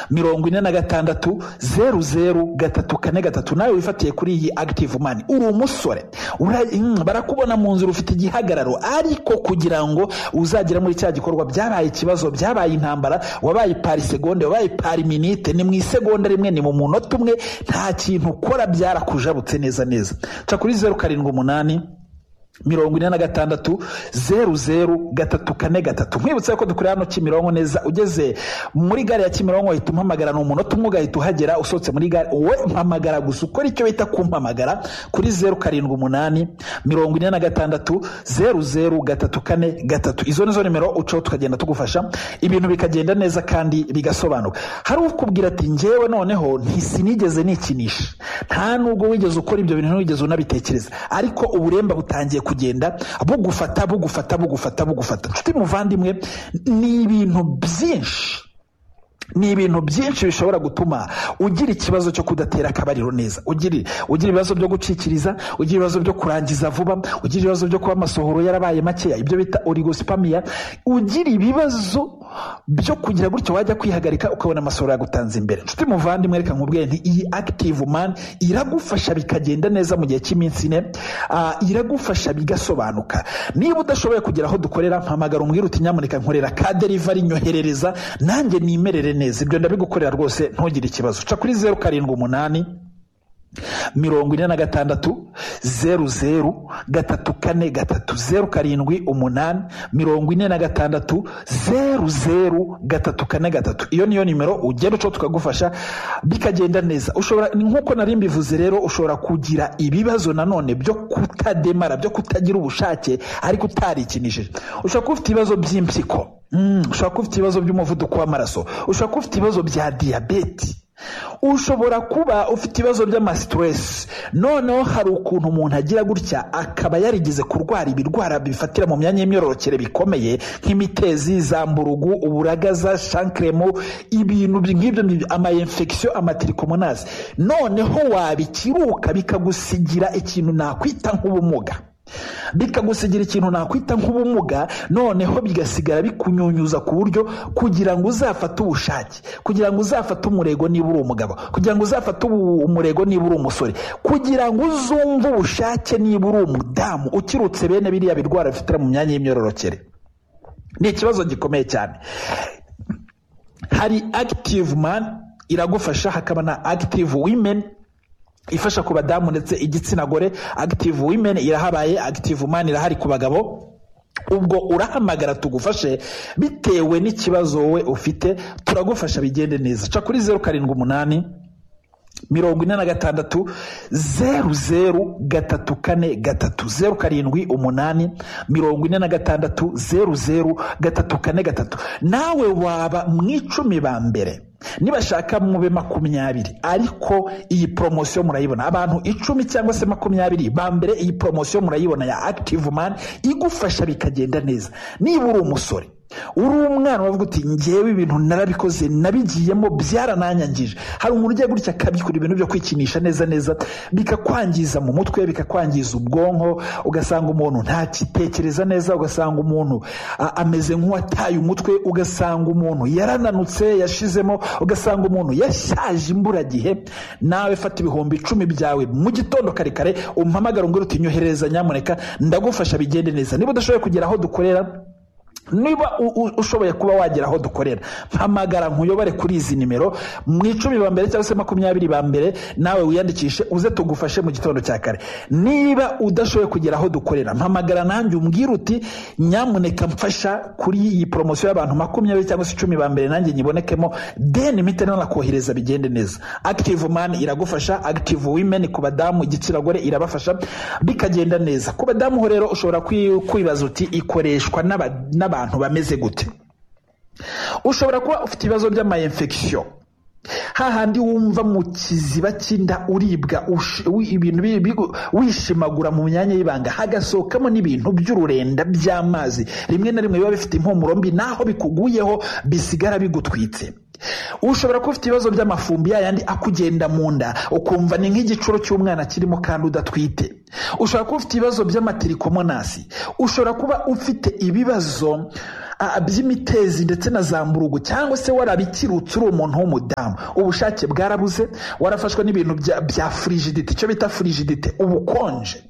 mirongo ine na gatandatu zeru zeru gatatu kane gatatu nawe wifatiye kuri iyi active money uri umusore ura- mm, barakubona mu nzira ufite igihagararo ariko kugira ngo uzagera muri cya gikorwa byabaye ikibazo byabaye intambara wabaye pari segonde wabaye pari minite ni mu isegonda rimwe ni mu munota umwe nta kintu ukora byarakujabutse neza neza ca kuri zeru karindwi umunani mirongo ine na gatandatu zeru zeru gatatu kane gatatu nkwibutsa ko dukorera hano kimironko neza ugeze muri gare ya kimironko uhita umpamagara ni umunota umwe ugahita uhagera usohotse muri gare wowe mpamagara gusa ukora icyo bita kumpamagara kuri zeru karindwi umunani mirongo ine na gatandatu zeru zeru gatatu kane gatatu izo nizo nimero ucaho tukagenda tugufasha ibintu bikagenda neza kandi bigasobanuka hari ukubwira ati njyewe noneho ntisinigeze nikinisha nta nubwo wigeze ukora ibyo bintu ntiwigeze unabitekereza ariko uburemba butangiye kugenda bugufata bugufata bugufata bugufata nshuti muvandimwe ni ibintu byinshi ni ibintu byinshi bishobora gutuma ugira ikibazo cyo kudatera akabariro neza ugira ugira ibibazo byo gucikiriza ugira ibibazo byo kurangiza vuba ugira ibibazo byo kuba amasohoro yarabaye makeya ibyo bita origosipamiya ugira ibibazo byo kugira gutyo wajya kwihagarika ukabona amasohoro yagutanze imbere nshuti muvandimwe reka nkubwiye nti iyi active man iragufasha bikagenda neza mu gihe cy'iminsi ine ah, iragufasha bigasobanuka niba udashoboye kugera aho dukorera mpamagara umbwire uti nyamuneka nkorera ka derivari nyoherereza nanjye nimerere neza ibyo ndabigukorera rwose ntugire ikibazo ca kuri zeru karindwi umunani mirongo ine na gatandatu zeru zeru gatatu kane gatatu zeru karindwi umunani mirongo ine na gatandatu zeru zeru gatatu kane gatatu iyo niyo nimero ugenda uco tukagufasha bikagenda neza ushobora ni nk'uko nari mbivuze rero ushobora kugira ibibazo nanone byo kutademara byo kutagira ubushake ariko utarikinishije ushobora kuba ufite ibibazo by'impyiko Mm, ushobora kuba ufite ibibazo by'umuvuduko w'amaraso ushobora kuba ufite ibibazo bya diyabeti ushobora kuba ufite ibibazo by'amasiteresi noneho hari ukuntu umuntu agira gutya akaba yarigeze kurwara ibirwara bifatira mu myanya y'imyororokere bikomeye nk'imitezi za mburugu uburagaza shankiremu ibintu bi- nk'ibyo ngibyo, ama infection amatirikomonize noneho wabikiruka bikagusigira ikintu nakwita nk'ubumuga bikagusigira ikintu nakwita nk'ubumuga noneho bigasigara bikunyunyuza ku buryo kugira ngo uzafate ubushake kugira ngo uzafate umurego niba uri umugabo kugira ngo uzafate ubu- umurego niba uri umusore kugira ngo uzumve ubushake niba uri umudamu ukirutse bene biriya birwara bifitira mu myanya y'imyororokere ni ikibazo gikomeye cyane hari active man iragufasha hakaba na active women ifasha ku badamu ndetse igitsina gore active women irahabaye active man irahari ku bagabo ubwo urahamagara tugufashe bitewe n'ikibazo wowe ufite turagufasha bigende neza ca kuri zeru karindwi umunani mirongo ine na gatandatu zeru zeru gatatu kane gatatu zeru karindwi umunani mirongo ine na gatandatu zeru zeru gatatu kane gatatu nawe waba mu icumi ba mbere nibashaka mube makumyabiri ariko iyi poromosiyo murayibona abantu icumi cyangwa se makumyabiri ba mbere iyi poromosiyo murayibona ya active man igufasha bikagenda neza niba uri umusore uri umwana wavuga uti ngewe ibintu narabikoze nabigiyemo byarananyangije hari umuntu ugiye gutya akabikora ibintu byo kwikinisha neza neza bikakwangiza mu mutwe bikakwangiza ubwonko ugasanga umuntu ntakitekereza neza ugasanga umuntu a- ameze nk'uwataye umutwe ugasanga umuntu yarananutse yashizemo ugasanga umuntu yashaje imburagihe nawe fata ibihumbi icumi byawe mu gitondo kare kare umpamagara umbwira uti nyoherereza nyamuneka ndagufasha bigende neza niba udashoboye kugera aho dukorera niba u- u- ushoboye kuba wagera aho dukorera mpamagara nkuyobore kuri izi nimero mu icumi ba mbere cyangwa se makumyabiri ba mbere nawe wiyandikishe uze tugufashe mu gitondo cya kare niba udashoboye kugera aho dukorera mpamagara nanjye umbwire uti nyamuneka mfasha kuri iyi poromosiyo y'abantu makumyabiri cyangwa se icumi ba mbere nanjye nyibonekemo deni mite nanakohereza bigende neza active man iragufasha active women ku badamu igitsina gore irabafasha bikagenda neza ku badamu ho rero ushobora kwi- kwibaza uti ikoreshwa n'aba- n'abantu bameze gute ushobora kuba ufite ibibazo by'amayinfekisiyo hahandi wumva mu kiziba cy'inda uribwa ush- wi- ibintu bi- bigu- wishimagura mu myanya y'ibanga hagasohokamo n'ibintu by'ururenda by'amazi rimwe na rimwe biba bifite impumuro mbi naho bikuguyeho bisigara bigutwitse ushobora kuba ufite ibibazo by'amafumbi yayandi akugenda mu nda ukumva ni nk'igicuro cy'umwana kirimo kandi udatwite ushobora kuba ufite ibibazo by'amatirikomoni hasi ushobora kuba ufite ibibazo ah, by'imitezi ndetse na za mburugu cyangwa se warabikirutse uri umuntu w'umudamu ubushake bwarabuze warafashwe n'ibintu bya bya furigidite icyo bita furigidite ubukonje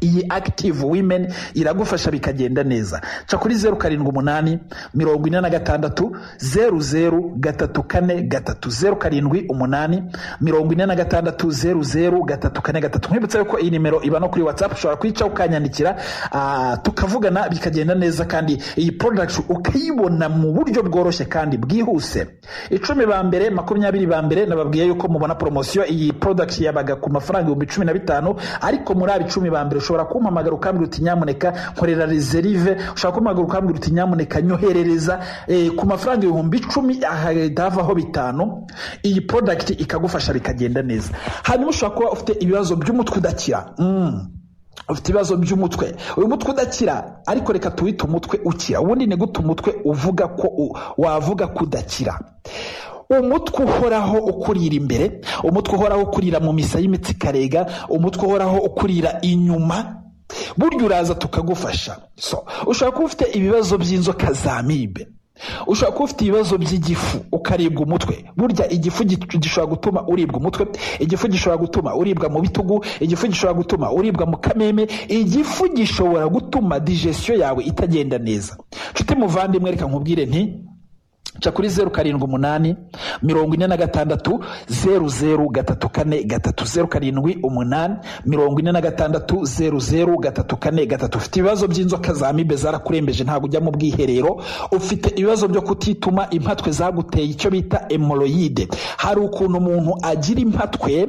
iyi active women iragufasha bikagenda neza ca kuri zeru karindwi umunani mirongo ine na gatandatu zeru zeru gatatu kane gatatu zeru karindwi umunani mirongo ine na gatandatu zeru zeru gatatu kane gatatu nkwibutsa yuko iyi nimero iba no kuri whatsapp ushobora kwica ukanyandikira ah, tukavugana bikagenda neza kandi iyi product ukayibona mu buryo bworoshye kandi bwihuse icumi ba mbere makumyabiri ba mbere nababwiye yuko mubona poromosiyo iyi product yabaga ku mafaranga ibihumbi cumi na bitanu ariko muri aba icumi ba mbere ushobora kumpamagara ukambwira uti nyamuneka nkorera reserve ushobora kumpamagara ukambwira uti nyamuneka nyoherereza eh, ku mafaranga ibihumbi icumi ahahita havaho bitanu iyi product ikagufasha bikagenda neza hanyuma ushobora kuba ufite ibibazo by'umutwe udakira mm. ufite ibibazo by'umutwe uyu mutwe udakira ariko reka tuwite umutwe ukira ubundi ni gute umutwe uvuga ko u- wavuga ko udakira umutwe uhoraho ukurira imbere umutwe uhoraho ukurira mu misa y'imitsi karega umutwe uhoraho ukurira inyuma burya uraza tukagufasha so ushobora kuba ufite ibibazo by'inzoka za mibe ushobora kuba ufite ibibazo by'igifu ukaribwa umutwe burya igifu gi- gishobora gutuma uribwa umutwe igifu gishobora gutuma uribwa mu bitugu igifu gishobora gutuma uribwa mu kameme igifu gishobora gutuma digestion yawe itagenda neza nshuti muvandimwe reka nkubwire nti ca kuri zeru karindwi umunani mirongo ine na gatandatu zeru zeru gatatu kane gatatu zeru karindwi umunani mirongo ine na gatandatu zeru zeru gatatu kane gatatu ufite ibibazo by'inzoka za mibe zarakurembeje ntabwo ujya mu bwiherero ufite ibibazo byo kutituma impatwe zaguteye icyo bita emoroyide hari ukuntu umuntu agira impatwe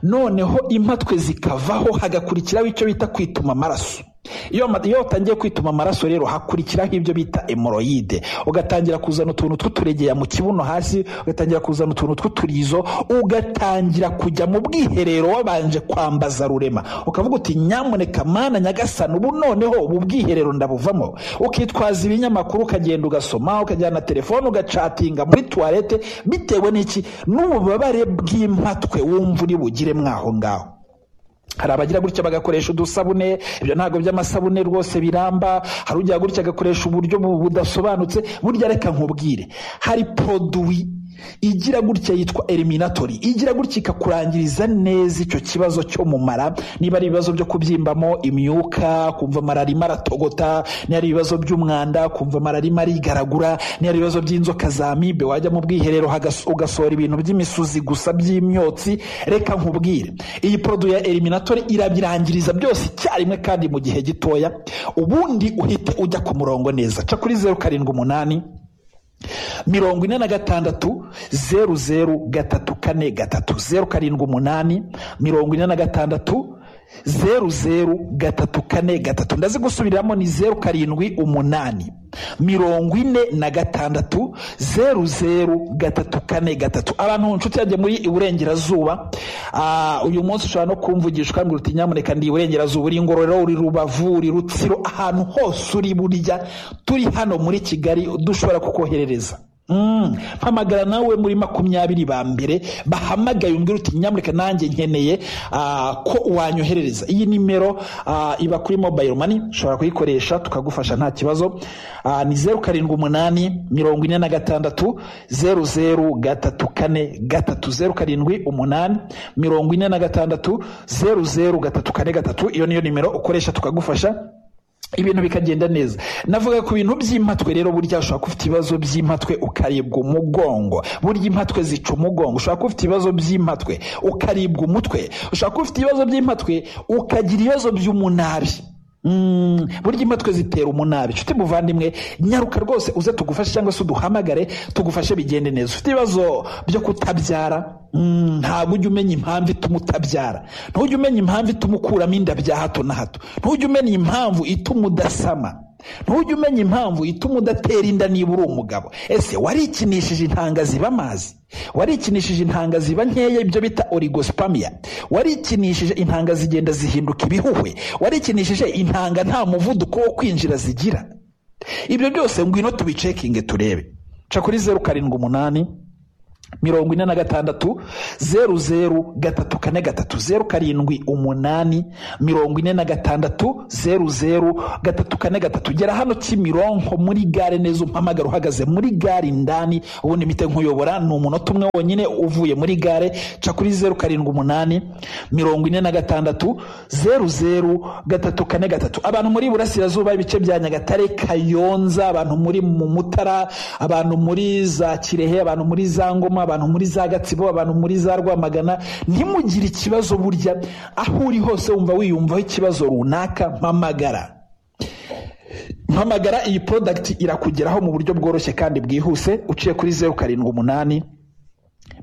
noneho impatwe zikavaho hagakurikiraho icyo bita kwituma amaraso iyo ama- iyo utangiye kwituma amaraso rero hakurikiraho ibyo bita emoroyide ugatangira kuzana utuntu tw'uturegeya mu kibuno hasi ugatangira kuzana utuntu tw'uturizo ugatangira kujya mu bwiherero wabanje kwambaza rurema ukavuga uti nyamuneka mana nyagasani ubu noneho ubu bwiherero ndabuvamo ukitwaza ibinyamakuru ukagenda ugasoma ukajyana na telefone ugacatinga muri tuwarete bitewe n'iki n'ububabare bw'impatwe wumva uri bugire mwaho ngaho hari abagira gutya bagakoresha udusabune ibyo ntabwo by'amasabune rwose biramba hari ujya gutya agakoresha uburyo bu- budasobanutse burya reka nkubwire hari produwi igira gutya yitwa eliminatori igira gutya ikakurangiriza neza icyo kibazo cyo mu mara niba ari ibibazo byo kubyimbamo imyuka kumva amara arimo aratogota niba ari ibibazo by'umwanda kumva amara arimo arigaragura niba ari ibibazo by'inzoka za mibe wajya mu bwiherero hagas- ugasohora ibintu by'imisuzi gusa by'imyotsi reka nkubwire iyi poroduwi ya eliminatori irabirangiriza byose icyarimwe kandi mu gihe gitoya ubundi uhite ujya ku murongo neza ca kuri zeru karindwi umunani mirongo ine na gatandatu zeru zeru gatatu kane gatatu zeru karindwi umunani mirongo ine na gatandatu zeru zeru gatatu kane gatatu ndazigusubiriramo ni zeru karindwi umunani mirongo ine na gatandatu zeru zeru gatatu kane gatatu abantu inshuti yanjye muri iburengerazuba ah, uyu munsi ushobora no kumvugisha ukambwira uti nyamuneka ndi iburengerazuba uri ngororero uri rubavu uri rutsiro ahantu hose uri burya turi hano muri kigali dushobora kukoherereza Mm, mpamagara nawe muri makumyabiri ba mbere bahamagaye umbwira uti nyamuneka nanjye nkeneye ah, ko wanyoherereza iyi nimero ah, iba kuri mobile money ushobora kuyikoresha tukagufasha nta kibazo Ah, ni zeru karindwi umunani mirongo ine na gatandatu zeru zeru gatatu kane gatatu zeru karindwi umunani mirongo ine na gatandatu zeru zeru gatatu kane gatatu iyo niyo nimero ukoresha tukagufasha ibintu bikagenda neza navuga ku bintu by'impatwe rero burya ushobora kuba ufite ibibazo by'impatwe ukaribwa umugongo burya impatwe zica umugongo ushobora kuba ufite ibibazo by'impatwe ukaribwa umutwe ushobora kuba ufite ibibazo by'impatwe ukagira ibibazo by'umunabi Mm, burya impatwe zitera umunabi nshuti muvandimwe nyaruka rwose uze tugufashe cyangwa se uduhamagare tugufashe bigende neza ufite ibibazo byo kutabyara mm, ntabwo ujya umenya impamvu ituma utabyara ntujya umenya impamvu ituma ukuramo inda bya hato na hato ntujya umenya impamvu ituma udasama ntujya umenya impamvu ituma udatera inda niba uri umugabo ese warikinishije intanga ziba amazi warikinishije intanga ziba nkeya ibyo bita origospamia warikinishije intanga zigenda zihinduka ibihuhwe warikinishije intanga nta muvuduko wo kwinjira zigira ibyo byose ngwino tubicekinge turebe ca kuri zeru karindwi umunani mirongo ine na gatandatu zeru zeru gatatu kane gatatu zeru karindwi umunani mirongo ine na gatandatu zeru zeru gatatu kane gatatu gera hano kimironko muri gare neza umpamagara uhagaze muri gare indani ubundi mpite nkuyobora ni umunota umwe wonyine uvuye muri gare ca kuri zeru karindwi umunani mirongo ine na gatandatu zeru zeru gatatu kane gatatu abantu muri burasirazuba ibice bya nyagatare kayonza abantu muri mu mutara abantu muri za kirehe abantu muri za ngoma abantu muri za gatsibo abantu muri za rwamagana ntimugire ikibazo burya aho uri hose wumva wiyumvaho ikibazo runaka mpamagara mpamagara iyi porodagiti irakugeraho mu buryo bworoshye kandi bwihuse uciye kuri zeru karindwi umunani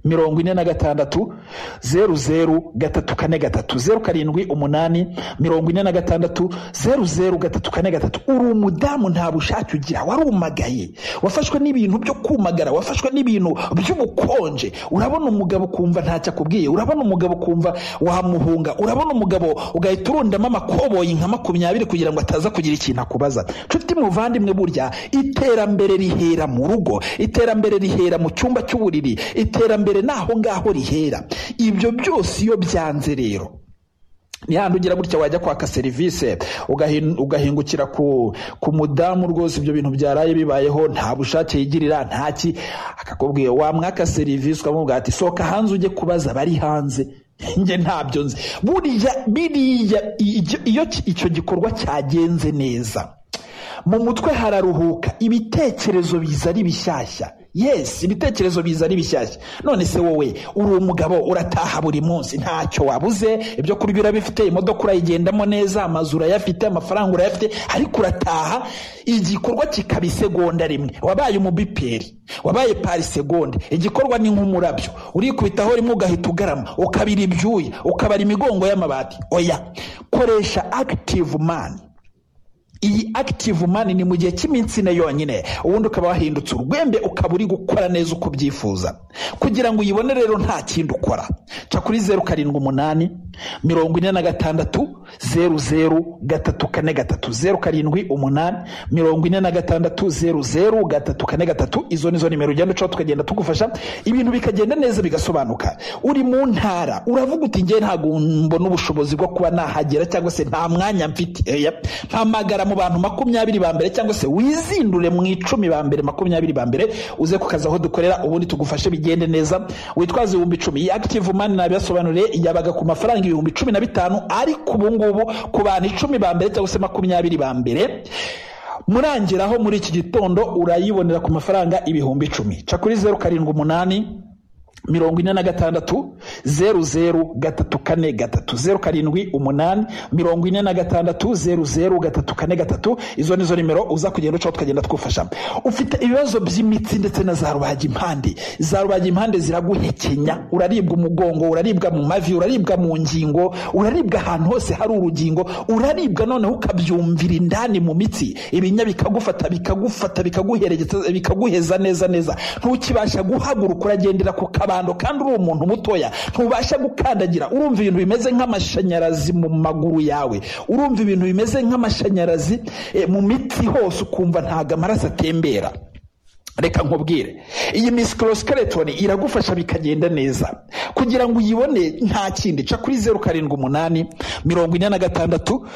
mirongo ine na gatandatu zeru zeru gatatu kane gatatu zeru karindwi umunani mirongo ine na gatandatu zeru zeru gatatu kane gatatu uri umudamu nta bushake ugira warumagaye wafashwe n'ibintu byo kumagara wafashwe n'ibintu by'ubukonje urabona umugabo ukumva ntacyo akubwiye urabona umugabo ukumva wamuhunga urabona umugabo ugahita urundamo amakoboyi nka makumyabiri kugira ngo ataza kugira ikintu akubaza nshuti muvandimwe burya iterambere rihera mu rugo iterambere rihera mu cyumba cy'uburiri iterambere mbere n'aho ngaho rihera ibyo byose iyo byanze rero ni handi ugira gutya wajya kwaka serivisi ugahingukira ku mudamu rwose ibyo bintu byaraye bibayeho nta bushake yigirira ntaki akakubwiye wamwaka serivisi ukamubwira ati sohoka hanze ujye kubaza abari hanze njye ntabyo nzi buriya biriya iyo icyo gikorwa cyagenze neza mu mutwe hararuhuka ibitekerezo biza ari bishyashya yesi ibitekerezo biza ari bishyashya none se wowe uri umugabo urataha buri munsi ntacyo wabuze ibyo kurya urabifite imodoka urayigendamo neza amazu urayafite amafaranga urayafite ariko urataha igikorwa kikaba isegonda rimwe wabaye umubiperi wabaye parisegonde igikorwa ni nk'umurabyo urikubitaho rimwe ugahita ugarama ukabira ibyuya ukabara imigongo y'amabati oya koresha akitivu mani iyi active mani ni mu gihe cy'iminsi ine yonyine ubundi ukaba wahindutse urwembe ukaba uri gukora neza uko ubyifuza kugira ngo uyibone rero nta kindi ukora ca kuri zeru karindwi umunani mirongo ine na gatandatu zeru zeru gatatu kane gatatu zeru karindwi umunani mirongo ine na gatandatu zeru zeru gatatu kane gatatu izo nizo nimero ugenda ucaho tukagenda tugufasha ibintu bikagenda neza bigasobanuka uri mu ntara uravuga uti ngewe ntabwo mbona ubushobozi bwo kuba nahagera cyangwa se nta mwanya mfite mpamagara mu bantu makumyabiri ba mbere cyangwa se wizindure mu icumi ba mbere makumyabiri ba mbere uze ku kazi aho dukorera ubundi tugufashe bigende neza witwaze ibihumbi icumi iyi active mani nabibasobanuriye yabaga ku mafaranga ibihumbi cumi na bitanu ariko ubu ngubu ku bantu icumi ba mbere cyangwa se makumyabiri ba mbere murangeraho muri iki gitondo urayibonera ku mafaranga ibihumbi icumi ca kuri zeru karindwi umunani mirongo ine na gatandatu zeru zeru gatatu kane gatatu zeru karindwi umunani mirongo ine na gatandatu zeru zeru gatatu kane gatatu izo nizo nimero uza kugenda ucaho tukagenda twufasha ufite ibibazo by'imitsi ndetse na za rubaga impande za rubaga impande ziraguhekenya uraribwa umugongo uraribwa mu mavi uraribwa mu ngingo uraribwa ahantu hose hari urugingo uraribwa noneho ukabyumvira indani mu mitsi ibinya bikagufata bikagufata bikaguheregeza bikaguheza neza neza ntukibasha guhaguruka uragendera ku kabari kandi uri umuntu mutoya ntubasha gukandagira urumva ibintu bimeze nk'amashanyarazi mu maguru yawe urumva ibintu bimeze nk'amashanyarazi mu mitsi hose ukumva ntabwo amaraso atembera reka nkubwire iyi misikorosikeleton iragufasha bikagenda neza kugira ngo uyibone nta kindi ca kuri zeru karindwi umunani mirongo ine na gatandatu